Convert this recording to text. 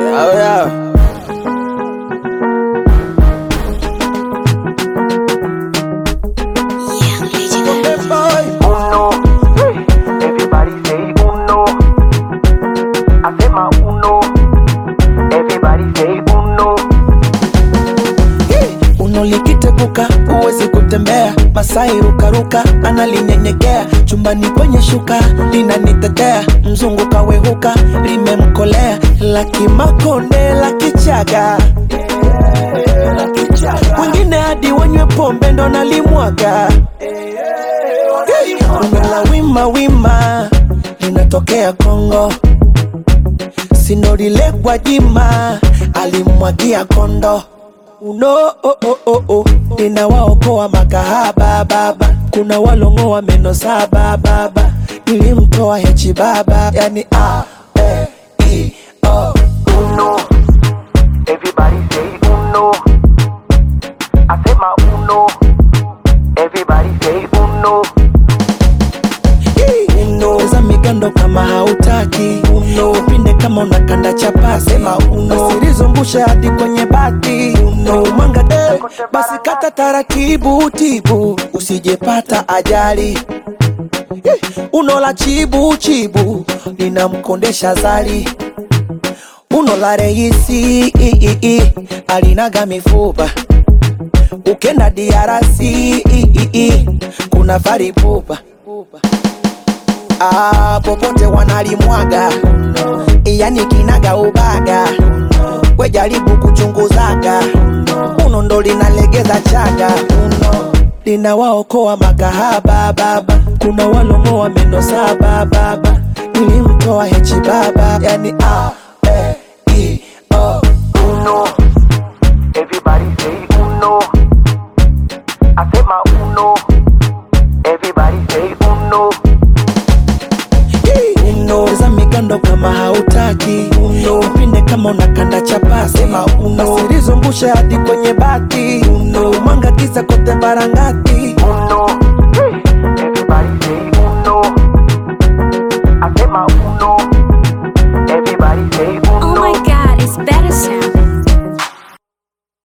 Oh yeah. Uno, everybody say uno. Asema uno, everybody say uno. Uno likiteguka huwezi kutembea, Masai rukaruka analinyenyekea, chumbani kwenye shuka linanitetea, mzungu kawehuka limemkolea, la kimakonde la kichaga wengine hadi wanywe pombe ndo nalimwaga Uno la wima wima linatokea Kongo, sinorile Gwajima alimwagia kondo uno oh, oh, oh, oh. ninawaokoa makahaba baba, kuna walongoa meno saba baba, nilimtoa hechi baba, yani a e i o Uno, everybody say uno. Asema uno, everybody say uno. uno za migando kama hautaki uno pinde kama unakanda chapasi sema uno usilizungushe hadi kwenye bati uno mwanga de basi kata taratibu tibu usijepata ajali Eh, uno la chibu chibu linamkondesha zali uno la reisi i, i, i, alinaga mifupa ukenda diarasi i, i, i, kuna faripupa ah, popote wanalimwaga yani kinaga ubaga we jaribu kuchunguzaga uno ndo linalegeza chaga uno linawaokoa makahaba baba kuna walongoa meno saba baba nilimtoa hechi baba yani a e i o Uno, everybody say uno. Asema uno, everybody say uno. uno za migando kama hautaki uno pinde kama unakanda chapasi sema uno usilizungushe hadi kwenye bati uno mwanga giza kote barangati